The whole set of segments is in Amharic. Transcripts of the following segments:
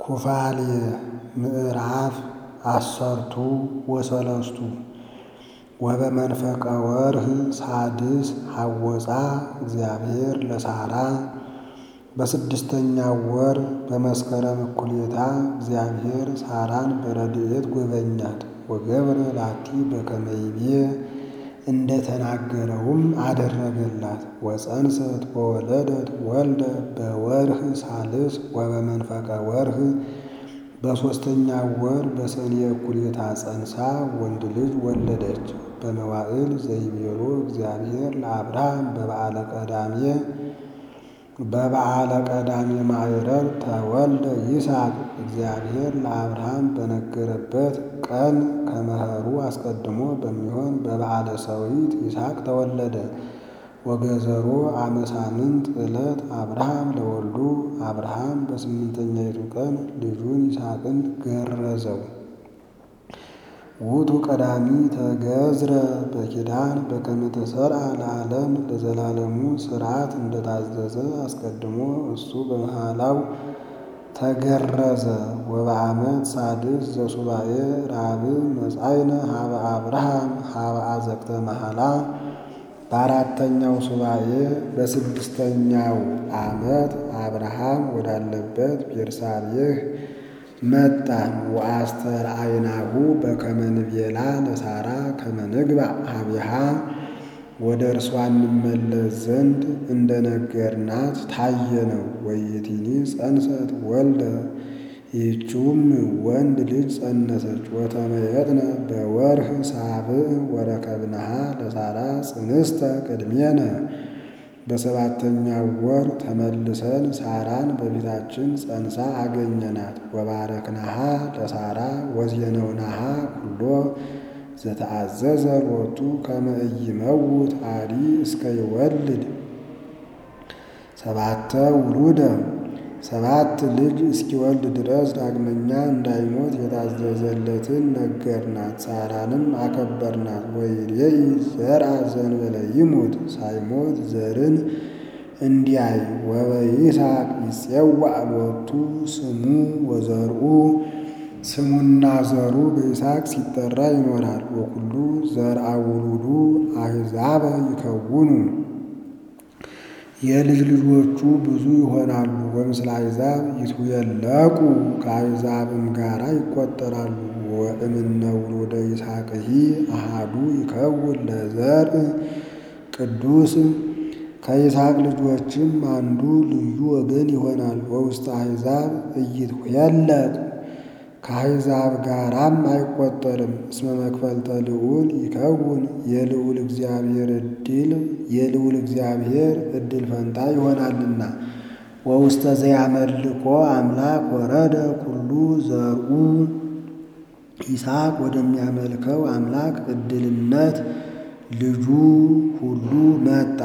ኩፋሌ ምዕራፍ አሰርቱ ወሰለስቱ ወበመንፈቀ ወርኅ ሳድስ ሐወፃ እግዚአብሔር ለሳራ በስድስተኛው ወር በመስከረም እኩሌታ እግዚአብሔር ሳራን በረድኤት ጎበኛት። ወገብረ ላቲ በከመ ይቤ እንደ ተናገረውም አደረገላት። ወፀንሰት ወወለደት ወልደ በወርኅ ሳልስ ወበመንፈቀ ወርኅ በሦስተኛው ወር በሰኔ እኩሌታ ጸንሳ ወንድ ልጅ ወለደች። በመዋዕል ዘይቤሎ እግዚአብሔር ለአብርሃም በበዓለ ቀዳሜ በበዓለ ቀዳሜ ማዕረር ተወልደ ይስሐቅ እግዚአብሔር ለአብርሃም በነገረበት ቀን ከመኸሩ አስቀድሞ በሚሆን በበዓለ ሰዊት ይስሐቅ ተወለደ። ወገዘሮ አመሳምንት ዕለት አብርሃም ለወልዱ አብርሃም በስምንተኛይቱ ቀን ልጁን ይስሐቅን ገረዘው። ውእቱ ቀዳሚ ተገዝረ በኪዳን በከመ ተሰርዐ ለዓለም ለዘላለሙ ሥርዓት እንደታዘዘ አስቀድሞ እሱ በመሃላው ተገረዘ። ወበዓመት ሳድስ ዘሱባኤ ራብዕ መጻእነ ሀበ አብርሃም ሀበ አዘቅተ መሐላ በአራተኛው ሱባኤ በስድስተኛው ዓመት አብርሃም ወዳለበት ቤርሳቤህ መጣን። ወአስተርአይናሁ በከመ ንቤላ ለሳራ ከመ ንግባእ ኀቤሃ ወደ እርሷ እንመለስ ዘንድ እንደ ነገርናት ታየነው። ወይእቲኒ ጸንሰት ወልደ ይህችውም ወንድ ልጅ ጸነሰች። ወተመየጥነ በወርኅ ሳብዕ ወረከብነሃ ለሳራ ጽንስተ ቅድሜነ በሰባተኛው ወር ተመልሰን ሳራን በፊታችን ጸንሳ አገኘናት። ወባረክናሃ ለሳራ ወዜነውናሃ ኩሎ ዘተአዘዘ ሎቱ ከመ ኢይመውት አዲ እስከ ይወልድ ሰባተ ውሉደ ሰባት ልጅ እስኪወልድ ድረስ ዳግመኛ እንዳይሞት የታዘዘለትን ነገርናት። ሳራንም አከበርናት። ወይሬኢ ዘርአ ዘእንበለ ይሙት ሳይሞት ዘርን እንዲያይ ወበይስሐቅ ይጼዋዕ ሎቱ ስሙ ወዘርኡ ስሙና ዘሩ በይስሐቅ ሲጠራ ይኖራል። ወኩሉ ዘርአ ውሉዱ አሕዛበ ይከውኑ የልጅ ልጆቹ ብዙ ይሆናሉ። ወምስለ አሕዛብ ይትውየለቁ ከአሕዛብም ጋራ ይቆጠራሉ። ወእምነ ውሉደ ይስሐቅሂ አሃዱ ይከውን ለዘርእ ቅዱስ ከይስሐቅ ልጆችም አንዱ ልዩ ወገን ይሆናል። ወውስተ አሕዛብ ኢይትውየለቅ ከአሕዛብ ጋራም አይቆጠርም። እስመ መክፈልተ ልዑል ይከውን የልዑል እግዚአብሔር ዕድል የልዑል እግዚአብሔር ዕድል ፈንታ ይሆናልና። ወውስተ ዘያመልኮ አምላክ ወረደ ኩሉ ዘርኡ ይስሐቅ ወደሚያመልከው አምላክ ዕድልነት ልጁ ሁሉ መጣ።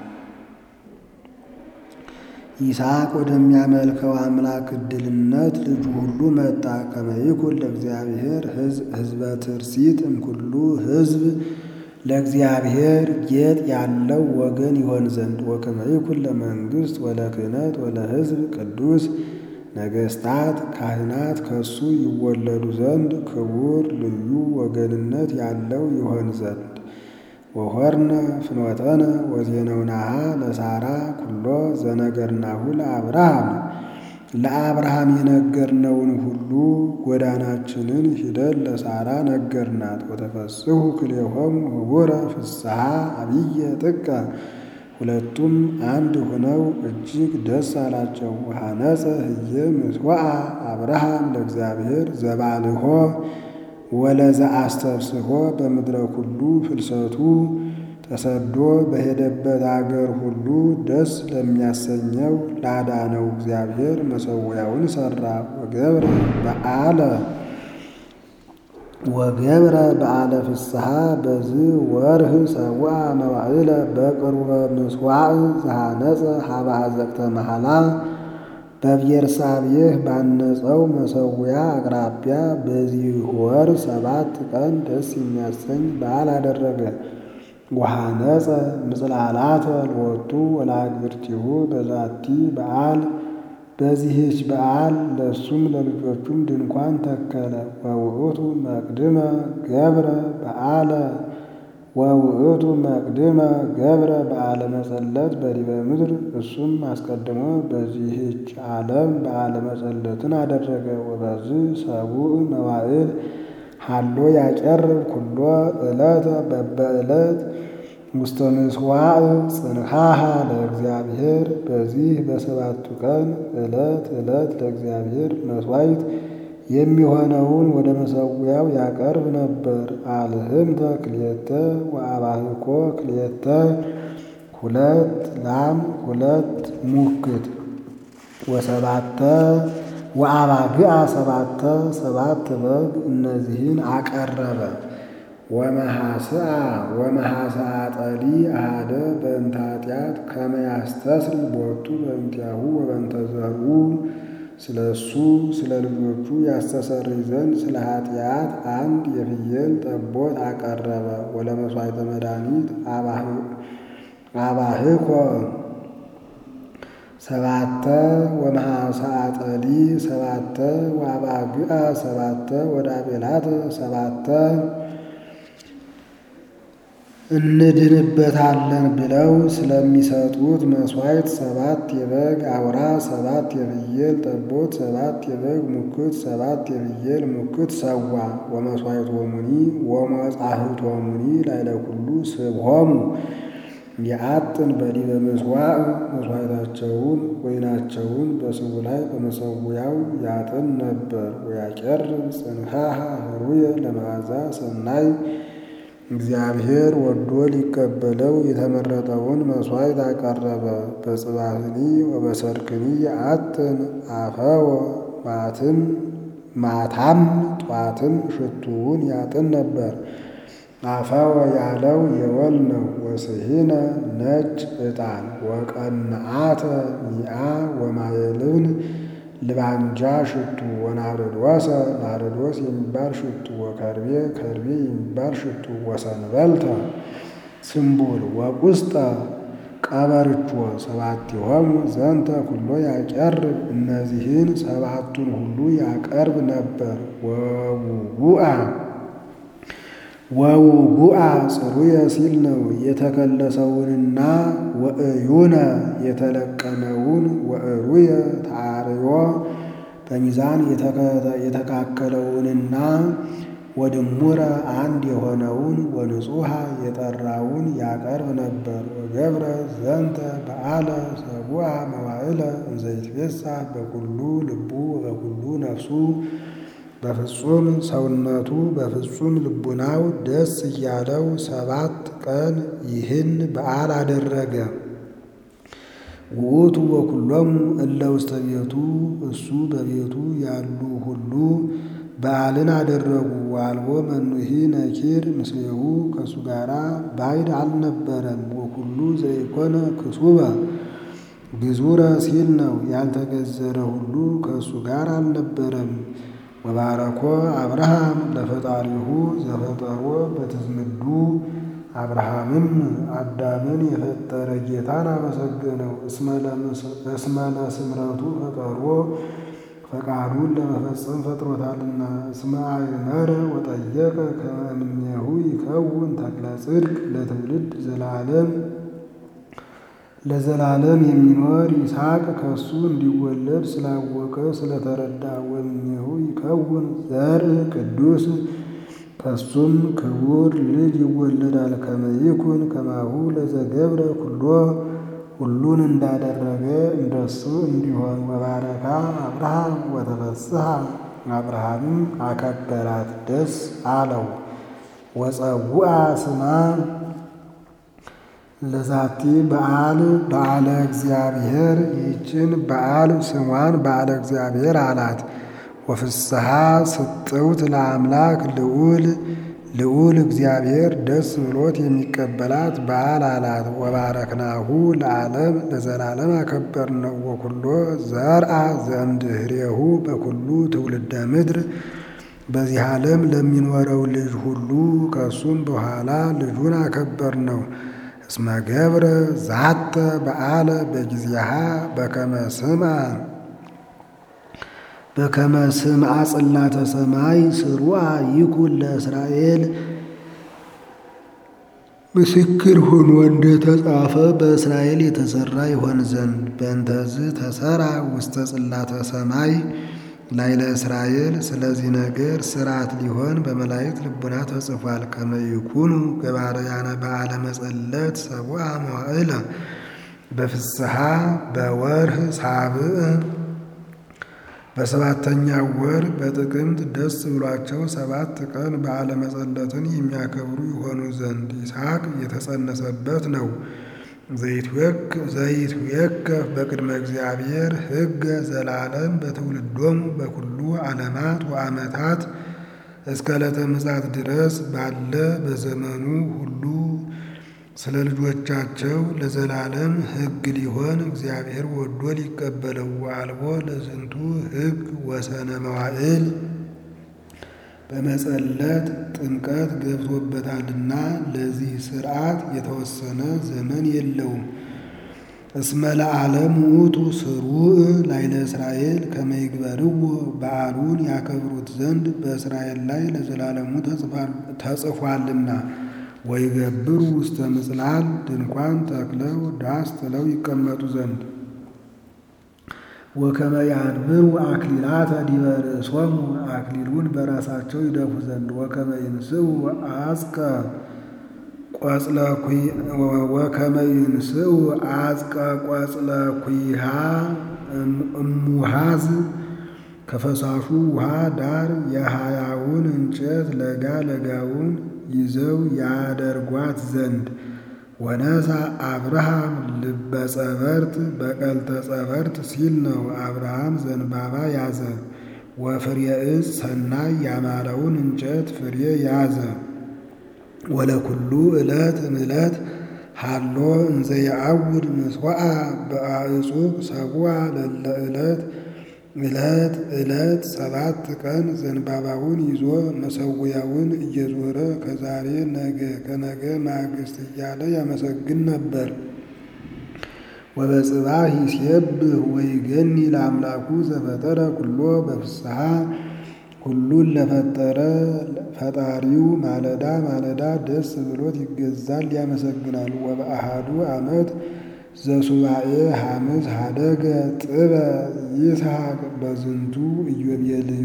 ይስሐቅ ወደሚያመልከው አምላክ ዕድልነት ልጁ ሁሉ መጣ። ከመ ይኩን ለእግዚአብሔር ሕዝበ ትርሲት እምኩሉ ሕዝብ ለእግዚአብሔር ጌጥ ያለው ወገን ይሆን ዘንድ ወከመ ይኩን ለመንግሥት ወለክህነት ወለሕዝብ ቅዱስ ነገሥታት ካህናት ከሱ ይወለዱ ዘንድ ክቡር ልዩ ወገንነት ያለው ይሆን ዘንድ ወሆርነ ፍኖተነ ወዜነውናሃ ለሳራ ኩሎ ዘነገርናሁ ለአብርሃም ለአብርሃም የነገርነውን ሁሉ ጎዳናችንን ሂደን ለሳራ ነገርናት። ወተፈስሑ ክልኤሆሙ ህቡረ ፍስሐ አብየ ጥቀ ሁለቱም አንድ ሆነው እጅግ ደስ አላቸው። ወሐነጸ ህየ ምስዋዕ አብርሃም ለእግዚአብሔር ዘባልሆ ወለዘ አስተፍስሖ በምድረ ኩሉ ፍልሰቱ ተሰዶ በሄደበት አገር ሁሉ ደስ ለሚያሰኘው ላዳነው እግዚአብሔር መሠዊያውን ሠራ። ወገብረ በዓለ ወገብረ በዓለ ፍስሐ በዝ ወርኅ ሰውዓ መዋዕለ በቅርበ ምስዋዕ ዘሐነጸ ሀበ አዘቅተ መሐላ በቤርሳቤህ ባነጸው መሠዊያ አቅራቢያ በዚህ ወር ሰባት ቀን ደስ የሚያሰኝ በዓል አደረገ። ወሐነጸ ምጽላላተ ሎቱ ወለአግብርቲሁ በዛቲ በዓል በዚህች በዓል ለእሱም ለልጆቹም ድንኳን ተከለ። ወውእቱ መቅድመ ገብረ በዓለ ወውእቱ መቅድመ ገብረ በዓለ መጸለት በዲበ ምድር እሱም አስቀድሞ በዚህች ዓለም በዓለ መጸለትን አደረገ። ወበዝ ሰቡእ መዋዕል ሀሎ ያቀርብ ኩሎ ዕለተ በበዕለት ውስተ ምሥዋዕ ጽንሃሃ ለእግዚአብሔር በዚህ በሰባቱ ቀን ዕለት ዕለት ለእግዚአብሔር መሥዋዕት የሚሆነውን ወደ መሠዊያው ያቀርብ ነበር። አልህምተ ክልኤተ ወአባህኮ ክልኤተ ሁለት ላም ሁለት ሙክት ወሰባተ ወአባግዓ ሰባተ ሰባት በግ እነዚህን አቀረበ። ወመሐስአ ወመሐስአ ጠሊ አሃደ በእንተ ኃጢአት ከመ ያስተስሪ ቦቱ በእንቲአሁ ወበእንተ ዘርኡ ስለ እሱ ስለ ልጆቹ ያስተሰርይ ዘንድ ስለ ኃጢአት አንድ የፍየል ጠቦት አቀረበ። ወለመሥዋዕተ መድኃኒት አባህኮ ሰባተ ወመሐስአ ጠሊ ሰባተ ወአባግዓ ሰባተ ወዳቤላተ ሰባተ እንድንበታለን ብለው ስለሚሰጡት መሥዋዕት ሰባት የበግ አውራ ሰባት የፍየል ጠቦት ሰባት የበግ ሙክት ሰባት የፍየል ሙክት ሰዋ። ወመሥዋዕቶሙኒ ወመጻሕፍቶሙኒ ላዕለ ኩሉ ስብሖሙ የአጥን በዲበ ምሥዋዕ መሥዋዕታቸውን ወይናቸውን በስቡ ላይ በመሠዊያው ያጥን ነበር። ወያቀርብ ጽንሃሃ ኅሩየ ለመዓዛ ሰናይ እግዚአብሔር ወዶ ሊቀበለው የተመረጠውን መሥዋዕት አቀረበ። በጽባህኒ ወበሰርክኒ የአጥን አፈወ ማትም ማታም ጧትም ሽቱውን ያጥን ነበር። አፈወ ያለው የወል ነው። ወስሂነ ነጭ ዕጣን ወቀንዓተ ሚአ ወማየልን ልባንጃ ሽቱ ወናርዶሰ ናርዶስ የሚባል ሽቱ ወከርቤ ከርቤ የሚባል ሽቱ ወሰንበልተ ስምቡል ወቁስጠ ቀበርቾ ሰባቲሆሙ ዘንተ ኩሎ ያቀርብ እነዚህን ሰባቱን ሁሉ ያቀርብ ነበር። ወውጉአ ወውጉአ ጽሩየ ሲል ነው የተከለሰውንና ወእዩነ የተለቀመውን ወእሩየ ታርዮ በሚዛን የተካከለውንና ወድሙረ አንድ የሆነውን ወንጹሐ የጠራውን ያቀርብ ነበር። ወገብረ ዘንተ በዓለ ሰቡአ መዋዕለ እንዘይትቤሳ በኩሉ ልቡ ወበኩሉ ነፍሱ በፍጹም ሰውነቱ በፍጹም ልቡናው ደስ እያለው ሰባት ቀን ይህን በዓል አደረገ። ውእቱ ወኩሎሙ እለ ውስተ ቤቱ እሱ በቤቱ ያሉ ሁሉ በዓልን አደረጉ። ዋልቦ መኑሂ ነኪር ምስሌሁ ከእሱ ጋራ ባዕድ አልነበረም። ወኩሉ ዘይኮነ ክሱበ ግዙረ ሲል ነው ያልተገዘረ ሁሉ ከእሱ ጋር አልነበረም። ወባረኮ አብርሃም ለፈጣሪሁ ዘፈጠሮ በትዝምዱ አብርሃምም አዳምን የፈጠረ ጌታን አመሰገነው። እስመ ለስምረቱ ፈጠሮ ፈቃዱን ለመፈጸም ፈጥሮታልና። እስመ አእመረ ወጠየቀ ከመ እምኔሁ ይከውን ተክለ ጽድቅ ለትውልድ ዘላለም ለዘላለም የሚኖር ይስሐቅ ከሱ እንዲወለድ ስላወቀ ስለተረዳ ወእምኔሁ ይከውን ዘርእ ቅዱስ ከሱም ክቡር ልጅ ይወለዳል። ከመ ይኩን ከማሁ ለዘገብረ ኩሎ ሁሉን እንዳደረገ እንደሱ እንዲሆን። ወባረካ አብርሃም ወተፈስሐ አብርሃምም አከበራት ደስ አለው። ወጸውአ ስማ ለዛቲ በዓል በዓለ እግዚአብሔር ይህችን በዓል ስሟን በዓለ እግዚአብሔር አላት። ወፍስሐ ስጥውት ለአምላክ ልዑል ልዑል እግዚአብሔር ደስ ብሎት የሚቀበላት በዓል አላት። ወባረክናሁ ለዓለም ለዘላለም አከበርነው። ወኩሎ ዘርአ ዘእምድኅሬሁ በኩሉ ትውልደ ምድር በዚህ ዓለም ለሚኖረው ልጅ ሁሉ ከሱም በኋላ ልጁን አከበርነው። እስመ ገብረ ዛተ በዓለ በጊዜሃ በከመ ስማ በከመ ስምዐ ጽላተ ሰማይ ስሩዓ ይኩን ለእስራኤል ምስክር ሆኖ እንደተጻፈ በእስራኤል የተሰራ ይሆን ዘንድ በእንተዝ ተሰራ ውስተ ጽላተ ሰማይ ላይ ለእስራኤል ስለዚህ ነገር ስርዓት ሊሆን በመላእክት ልቡና ተጽፏል። ከመ ይኩኑ ገባርያነ በዓለ መጸለት ሰብአ መዋዕለ በፍስሐ በወርህ ሳብዕ በሰባተኛው ወር በጥቅምት ደስ ብሏቸው ሰባት ቀን በዓለ መጸለትን የሚያከብሩ ይሆኑ ዘንድ ይስሐቅ የተጸነሰበት ነው። ዘይትዌከፍ በቅድመ እግዚአብሔር ሕገ ዘላለም በትውልዶሙ በኩሉ ዓለማት ወዓመታት እስከ ዕለተ ምጽአት ድረስ ባለ በዘመኑ ሁሉ ስለ ልጆቻቸው ለዘላለም ሕግ ሊሆን እግዚአብሔር ወዶ ሊቀበለው አልቦ ለዝንቱ ሕግ ወሰነ መዋዕል በመጸለት ጥምቀት ገብቶበታልና ለዚህ ሥርዓት የተወሰነ ዘመን የለውም። እስመ ለዓለም ውእቱ ስሩዕ ላይለ እስራኤል ከመ ይግበርዎ በዓሉን ያከብሩት ዘንድ በእስራኤል ላይ ለዘላለሙ ተጽፏልና። ወይገብሩ ውስተ ምጽላል ድንኳን ተክለው ዳስ ጥለው ይቀመጡ ዘንድ ወከመ ያንብሩ አክሊላተ ዲበ ርእሶሙ አክሊሉን በራሳቸው ይደፉ ዘንድ ወከመ ይንስኡ አጽቀ ቆጽለ ወከመ ይንስኡ አጽቀ ቆጽለ ኩሃ እሙሃዝ ከፈሳሹ ውሃ ዳር የሃያውን እንጨት ለጋ ለጋውን ይዘው ያደርጓት ዘንድ ወነሳ አብርሃም ልበ ጸበርት በቀልተ ጸበርት ሲል ነው። አብርሃም ዘንባባ ያዘ። ወፍሬ ዕፅ ሰናይ ያማረውን እንጨት ፍሬ ያዘ። ወለኩሉ ዕለት እምዕለት ሃሎ እንዘ የዐውድ ምስዋዓ በአዕጹቅ ሰቡዓ ለለ ዕለት ዕለት ዕለት ሰባት ቀን ዘንባባውን ይዞ መሰዊያውን እየዞረ ከዛሬ ነገ ከነገ ማግስት እያለ ያመሰግን ነበር። ወበጽባሕ ይሴብህ ወይገኒ ለአምላኩ ዘፈጠረ ኩሎ በፍስሐ ሁሉን ለፈጠረ ፈጣሪው ማለዳ ማለዳ ደስ ብሎት ይገዛል ያመሰግናል። ወበአሃዱ ዓመት ዘሱባኤ ሐምስ ሀደገ ጥበ ይስሐቅ በዝንቱ ኢዮቤልዩ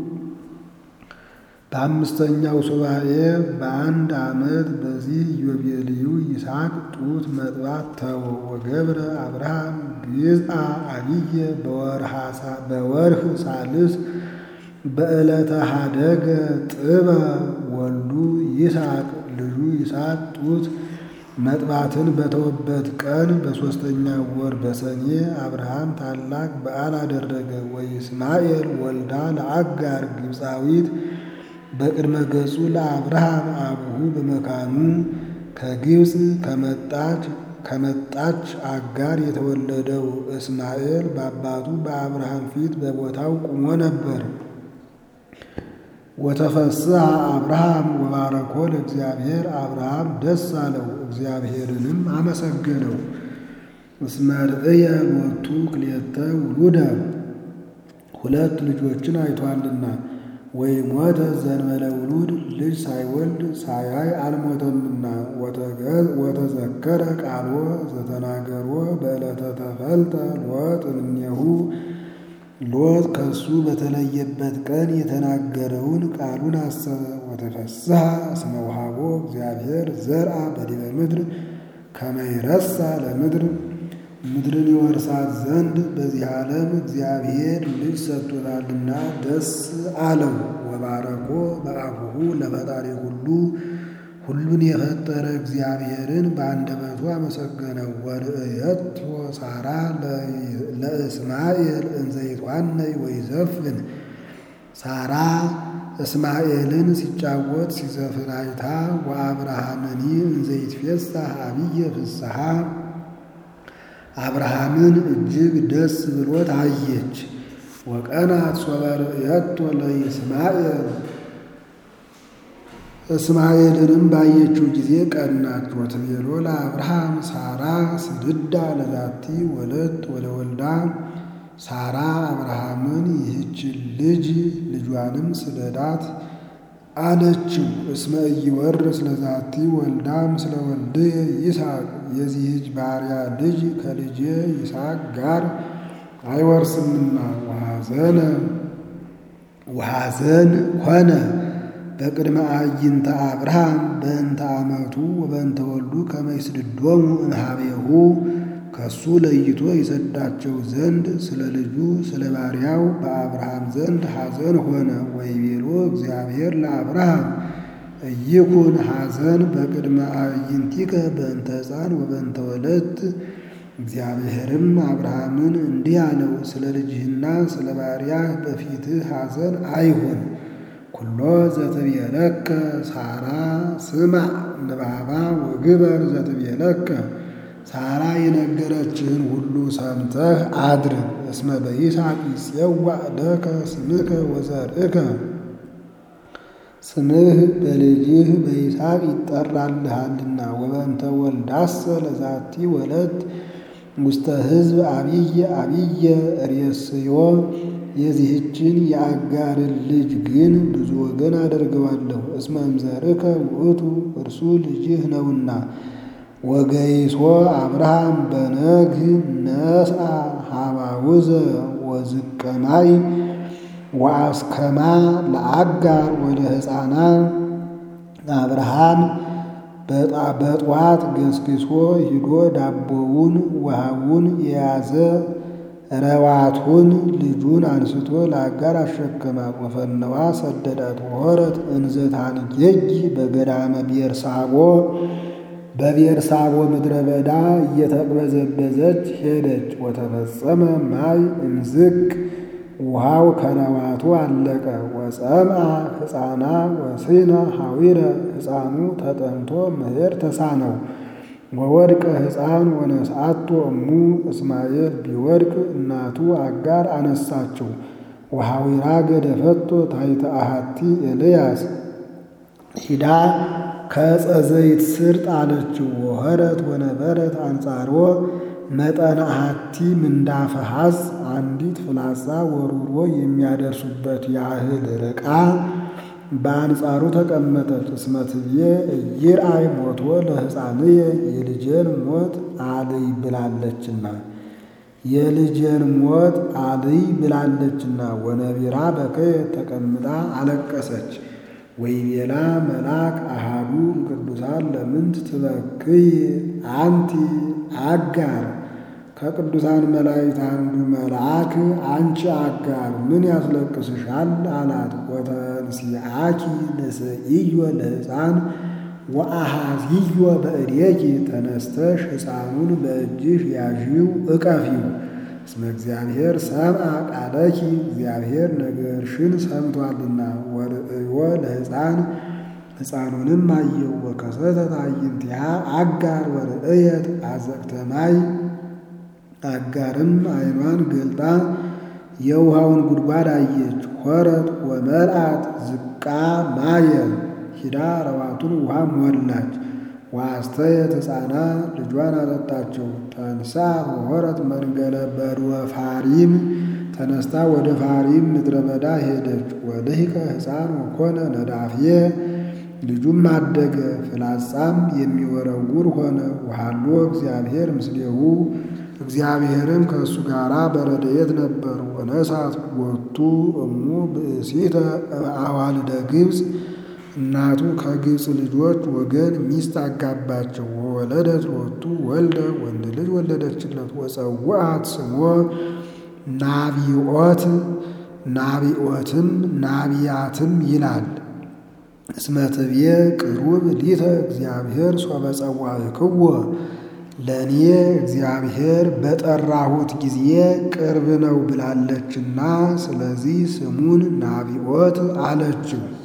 በአምስተኛው ሱባኤ በአንድ ዓመት በዚህ ኢዮቤልዩ ይስሐቅ ጡት መጥባት ተወ። ወገብረ አብርሃም ግዝአ አብየ በወርህ ሳልስ በዕለተ ሀደገ ጥበ ወልዱ ይስሐቅ ልጁ ይስሐቅ ጡት መጥባትን በተወበት ቀን በሦስተኛ ወር በሰኔ አብርሃም ታላቅ በዓል አደረገ። ወይስማኤል ወልዳ ለአጋር ግብፃዊት በቅድመ ገጹ ለአብርሃም አቡሁ በመካኑ ከግብፅ ከመጣች ከመጣች አጋር የተወለደው እስማኤል በአባቱ በአብርሃም ፊት በቦታው ቁሞ ነበር። ወተፈስሐ አብርሃም ወባረኮ ለእግዚአብሔር አብርሃም ደስ አለው፣ እግዚአብሔርንም አመሰገነው። እስመ ርእየ ሎቱ ክልኤተ ውሉደ ሁለት ልጆችን አይቷልና። ወይሞተ ዘእንበለ ውሉድ ልጅ ሳይወልድ ሳያይ አልሞተምና። ወተዘከረ ቃልዎ ዘተናገርዎ በዕለተ ተፈልጠ ሎጥ እምኔሁ ሎጥ ከሱ በተለየበት ቀን የተናገረውን ቃሉን አሰበ። ወተፈስሐ እስመ ወሀቦ እግዚአብሔር ዘርአ በዲበ ምድር ከመ ይረሳ ለምድር ምድርን ይወርሳት ዘንድ በዚህ ዓለም እግዚአብሔር ልጅ ሰጥቶታልና ደስ አለው። ወባረኮ በአፉሁ ለፈጣሪ ሁሉ ሁሉን የፈጠረ እግዚአብሔርን በአንደበቱ አመሰገነው። ወርእየቶ ሳራ ለእስማኤል እንዘ ይትዋነይ ወይዘፍን ሳራ እስማኤልን ሲጫወት ሲዘፍን አይታ ወአብርሃምኒ እንዘ ይትፌሳህ አብየ ፍስሐ አብርሃምን እጅግ ደስ ብሎት አየች። ወቀናት ሶበ ርእየቶ ለይስማኤል እስማኤልንም ባየችው ጊዜ ቀናች። ወትቤሎ ለአብርሃም ሳራ ስድዳ ለዛቲ ወለት ወለወልዳ ሳራ አብርሃምን ይህችን ልጅ ልጇንም ስደዳት አለችው። እስመ ኢይወርስ ለዛቲ ወልዳ ምስለ ወልድየ ይስሐቅ የዚህች ባሪያ ልጅ ከልጄ ይስሐቅ ጋር አይወርስምና ወሐዘነ ወሐዘን ሆነ በቅድመ አዕይንተ አብርሃም በእንተ ዓመቱ ወበእንተ ወልዱ ከመ ይስድዶሙ እምኀቤሁ ከሱ ለይቶ ይሰዳቸው ዘንድ ስለ ልጁ ስለ ባሪያው በአብርሃም ዘንድ ሐዘን ሆነ። ወይቤሎ እግዚአብሔር ለአብርሃም እይኩን ሐዘን በቅድመ አዕይንቲከ በእንተ ሕፃን ወበእንተ ወለት። እግዚአብሔርም አብርሃምን እንዲህ አለው፣ ስለ ልጅህና ስለ ባሪያህ በፊትህ ሐዘን አይሁን። ኩሎ ዘትቤለከ ሳራ ስማዕ ንባባ ወግበር ዘትቤለከ ሳራ የነገረችህን ሁሉ ሰምተህ አድርግ። እስመ በይስሐቅ ይጼዋዕ ለከ ስምከ ወዘርእከ ስምህ በልጅህ በይስሐቅ ይጠራልሃልና። ወበእንተ ወልዳሰ ለዛቲ ወለት ውስተ ሕዝብ አብይ አብየ ርእስዮ የዚህችን የአጋርን ልጅ ግን ብዙ ወገን አደርገዋለሁ። እስመ እምዘርከ ውእቱ እርሱ ልጅህ ነውና። ወገይሶ አብርሃም በነግህ ነስአ ሀባውዘ ወዝቀማይ ወአስከማ ለአጋር ወደ ሕፃና አብርሃም በጠዋት ገስግሶ ሂዶ ዳቦውን ውሃውን የያዘ ረዋቱን ልጁን አንስቶ ለአጋር አሸከማት። ወፈነዋ ሰደዳት ወሆረት እንዘታንጌጅ በገዳመ ቤርሳቦ በቤርሳቦ ምድረ በዳ እየተቅበዘበዘች ሄደች። ወተፈጸመ ማይ እምዝቅ ውሃው ከረዋቱ አለቀ። ወጸምአ ሕፃና ወሲነ ሐዊረ ሕፃኑ ተጠምቶ መሄድ ተሳነው። ወወድቀ ሕፃን ወነስአቶ እሙ እስማኤል ቢወድቅ እናቱ አጋር አነሳችው። ወሐዊራ ገደፈቶ ታሕተ አሐቲ ኤልያስ ሂዳ ከዕፀ ዘይት ስር ጣለችው። ወሆረት ወነበረት አንጻሮ መጠነ አሐቲ ምንዳፈ ሐዝ አንዲት ፍላጻ ወሩሮ የሚያደርሱበት ያህል ርቃ በአንጻሩ ተቀመጠች። እስመ ትብዬ ኢይርአይ ሞቶ ለሕፃንየ የልጄን ሞት አልይ ብላለችና የልጄን ሞት አልይ ብላለችና። ወነቢራ በከየ ተቀምጣ አለቀሰች። ወይቤላ መልአክ አሃዱ ቅዱሳን ለምንት ትበክይ አንቲ አጋር ከቅዱሳን መላእክት አንዱ መልአክ አንቺ አጋር ምን ያስለቅስሻል? አላት። ወተንሥአኪ ንስእዮ ለሕፃን ወአሃዝዮ በእዴኪ ተነስተሽ ሕፃኑን በእጅሽ ያዢው እቀፊው። እስመ እግዚአብሔር ሰምዐ ቃለኪ እግዚአብሔር ነገርሽን ሰምቷልና። ወርእዮ ለሕፃን ሕፃኑንም አየው። ወከሰተት አዕይንቲሃ አጋር ወርእየት አዘቅተ ማይ አጋርም ዓይኗን ገልጣ የውሃውን ጉድጓድ አየች። ሆረት ወመልአት ዝቃ ማየ ሂዳ ረዋቱን ውሃ ሞላች። ዋስተየት ሕፃና ልጇን አጠጣቸው። ተንሳ ወሆረት መንገለ በድወ ፋሪም ተነስታ ወደ ፋሪም ምድረ በዳ ሄደች። ወልሂቀ ሕፃን ወኮነ ነዳፍየ ልጁም አደገ፣ ፍላጻም የሚወረውር ሆነ። ወሃሎ እግዚአብሔር ምስሌሁ እግዚአብሔርም ከእሱ ጋር በረድኤት ነበሩ። ወነሳት ወቱ እሙ ብእሲተ አዋልደ ግብፅ እናቱ ከግብፅ ልጆች ወገን ሚስት አጋባቸው። ወወለደት ሎቱ ወልደ ወንድ ልጅ ወለደችለት። ወፀውአት ስሞ ናቢኦት ናቢኦትም ናቢያትም ይላል። እስመ ትብዬ ቅሩብ ሊተ እግዚአብሔር ሶበ ጸዋዕክዎ ለእኔ እግዚአብሔር በጠራሁት ጊዜ ቅርብ ነው ብላለችና፣ ስለዚህ ስሙን ናቢኦት አለችው።